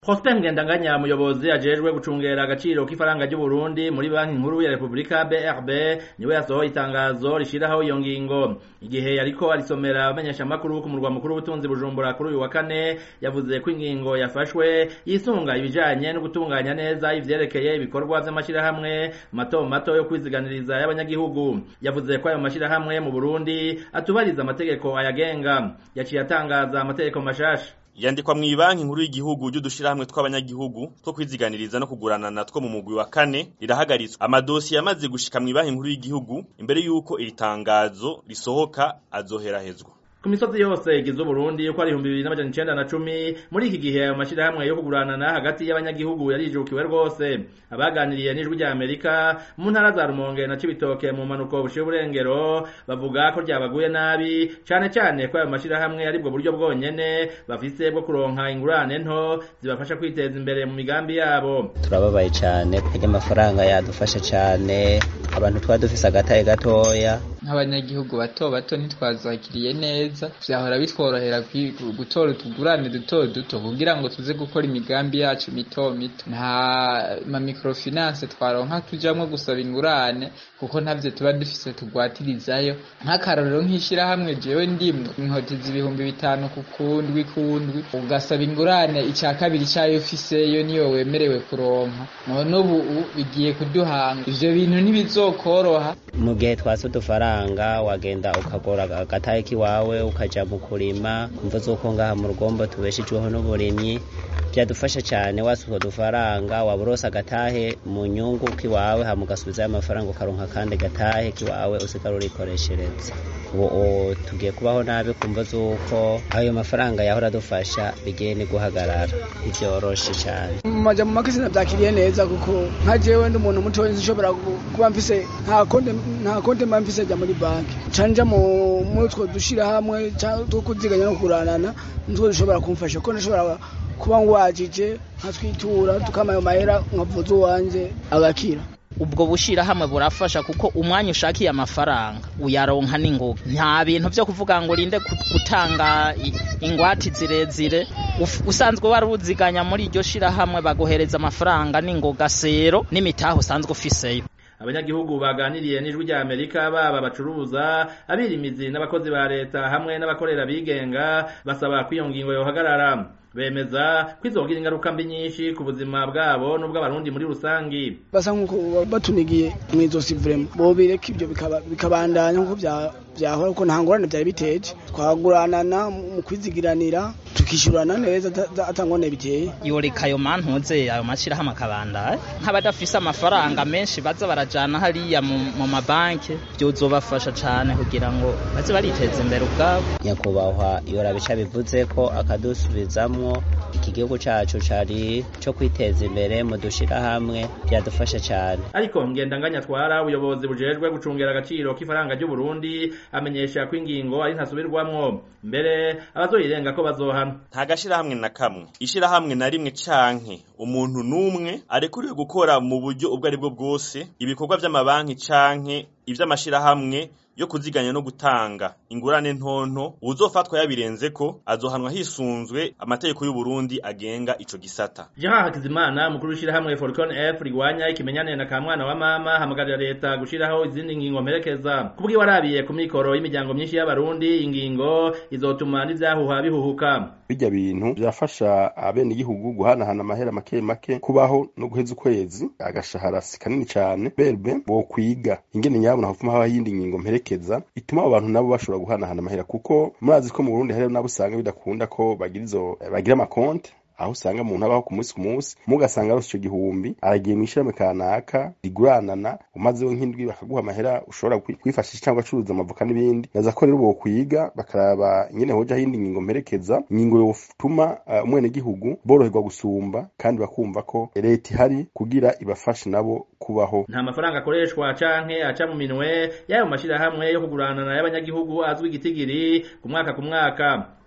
Prosper Ngendanganya umuyobozi ajejwe gucungera agaciro k'ifaranga ry'Uburundi muri banki nkuru ya Republika BRB niwe yasohoye itangazo rishiraho iyo ngingo igihe yariko arisomera abamenyesha makuru ku murwa mukuru w'ubutunzi Bujumbura kuri uyu wa kane yavuze ko ingingo yafashwe yisunga ibijanye no gutunganya neza ivyerekeye ibikorwa vy'amashirahamwe mato mato yo kwiziganiriza y'abanyagihugu yavuze ko ayo mashirahamwe mu Burundi atubariza amategeko ayagenga yaciye atangaza amategeko mashasha yandikwa mw'ibanki nkuru y'igihugu ry'udushirahamwe tw'abanyagihugu two kwiziganiriza no kuguranana two mu mugwi wa kane rirahagaritswe amadosiye yamaze gushika mw'ibanki nkuru y'igihugu imbere y'uko iri tangazo risohoka azoherahezwa ku misozi yose igize Uburundi uko ari ibihumbi bibiri n'amajana icenda na cumi muri iki gihe ayo mashirahamwe yo kuguranana hagati y'abanyagihugu yarijukiwe rwose abaganiriye n'ijwi rya Amerika mu ntara za Rumonge na Cibitoke mu mpanuko bushiye uburengero bavuga ko ryabaguye nabi cane cane ko ayo mashirahamwe aribwo buryo bwonyene bafise bwo kuronka ingurane nto zibafasha kwiteza imbere mu migambi yabo turababaye cane kurya amafaranga yadufasha cane abantu twari dufise agataye gatoya nk'abanyagihugu bato bato ntitwazakiriye neza vyahora bitworohera gutora utugurane duto duto kugira ngo tuze gukora imigambi yacu mito mito nta ma microfinance twaronka tujamwo gusaba ingurane kuko ntavyo tuba dufise tugwatirizayo nk'akarorero nk'ishirahamwe jewe ndimwe inkotiza ibihumbi bitanu ku kundwi kundwi ugasaba ingurane ica kabiri cayo ufiseyo niyo wemerewe kuronka none ubu bigiye kuduhanga ivyo bintu ntibizokoroha mu gihe twase udufaranga wagenda ukagora agatahe k'iwawe ukaja mu kurima kumva z'uko ngaha mu rugombo tubeshejweho n'uburimyi byadufasha cyane wasuka udufaranga waba urose agatahe mu nyungu k'iwawe hama ugasubizayo amafaranga ukaronka kandi gatahe k'iwawe usigara urikoreshereza ubu tugiye kubaho nabi kumva z'uko ayo mafaranga yahora adufasha bigiye ni guhagarara ntibyoroshe cyane mu majambo make sinavyakiriye neza kuko nka jewe ndi umuntu mutoya nshobora kuba mfise nta konte nta konte mba mfise ja muri banki canja mu mutwo dushira hamwe two kuziganya no kuranana nitwo dushobora kumfasha ko nashobora kuba ngwajije nkatwitura tukama ayo mahera nkavuza uwanje agakira ubwo bushirahamwe burafasha kuko umwanya ushakiye amafaranga uyaronka n'ingoga nta bintu vyo kuvuga ngo urinde gutanga ingwati zirezire usanzwe wari uziganya muri iryo shirahamwe baguhereza amafaranga n'ingoga sero n'imitahe usanzwe ufiseyo abanyagihugu baganiriye n'ijwi rya Amerika baba bacuruza abirimizi n'abakozi ba leta hamwe n'abakorera bigenga basaba ko iyo ngingo yohagarara bemeza ko izogira ingaruka mbi nyinshi ku buzima bwabo n'ubw'abarundi muri rusangi basa nk'uko batunigiye mw'izosi vrema bobireka ivyo bikabandanya nk'uko vyahora kuko nta ngorane vyari biteje twaguranana mu kwizigiranira tukishurana neza atangone biteye yoreka ayo mantuze ayo mashirahamwe akabandanya nk'abadafise amafaranga menshi baza barajana hariya mu mabanki vyozobafasha cane kugira ngo baze bariteza imbere ubwabo nyakubahwa yorabica bivuze ko akadusubizamwo iki gihugu cacu cari co kwiteza imbere mu dushirahamwe vyadufasha cane ariko ngendanganya atwara ubuyobozi bujejwe gucungera agaciro k'ifaranga ry'uburundi amenyesha ko ingingo ari ntasubirwamwo mbere abazoyirenga ko bazohana nta gashirahamwe na kamwe ishirahamwe na rimwe canke umuntu n'umwe arekuriwe gukora mu buryo ubwo ari bwo bwose ibikorwa vy'amabanki canke ivy'amashirahamwe yo kuziganya no gutanga ingurane ntonto uzofatwa yabirenze ko azohanwa hisunzwe amategeko y'u Burundi agenga ico gisata Jean Hakizimana mukuru w'ishirahamwe Falcon F rigwanya ikimenyane na kamwana wa mama hamagarira leta gushiraho izindi ngingo mperekeza kubwi warabiye ku mikoro y'imiryango myinshi y'abarundi ingingo izotuma n'ivyahuha bihuhuka bijya bintu byafasha abene igihugu guhanahana amahera make make kubaho no guheza ukwezi agashahara si kanini cyane berbe bo kwiga ingene nyabo nahufuma haba yindi ngingo mperekeza ituma abo bantu nabo bashobora guhanahana amahera kuko murazi ko mu Burundi hari nabo usanga bidakunda ko bagira izo bagira amakonte aho usanga umuntu abaho ku munsi ku munsi mugasanga arose ico gihumbi aragiye mw'ishirahamwe kanaka riguranana umazeho nk'indwi bakaguha amahera ushobora kwifashisha cyangwa acuruza amavoka n'ibindi naza ko rero bokwiga bakaraba ingene hoja hindi ngingo mperekeza ingingo yotuma umwenegihugu boroherwa gusumba kandi bakumva ko leta ihari kugira ibafashe nabo kubaho nta mafaranga akoreshwa canke aca mu minwe y'ayo mashirahamwe yo kuguranana y'abanyagihugu azwi igitigiri ku mwaka ku mwaka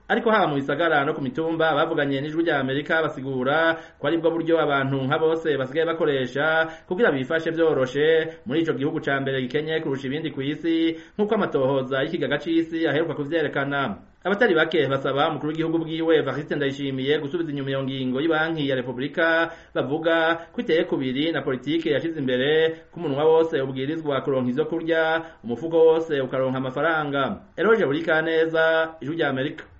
ariko haba mu bisagara no ku mitumba bavuganye n'ijwi rya Amerika basigura ko ari bwo buryo abantu nka bose basigaye bakoresha kugira bifashe vyoroshe muri ico gihugu ca mbere gikenye kurusha ibindi kw'isi nk'uko amatohoza y'ikigaga c'isi aheruka kuvyerekana abatari bake basaba umukuru w'igihugu bwiwe Evariste Ndayishimiye gusubiza inyuma iyo ngingo y'Ibanki ya Republika bavuga ko iteye kubiri na politike yashize imbere ko umunwa wose ubwirizwa kuronka ivyo kurya umufuko wose ukaronka amafaranga Eroje Burikaneza ijwi rya Amerika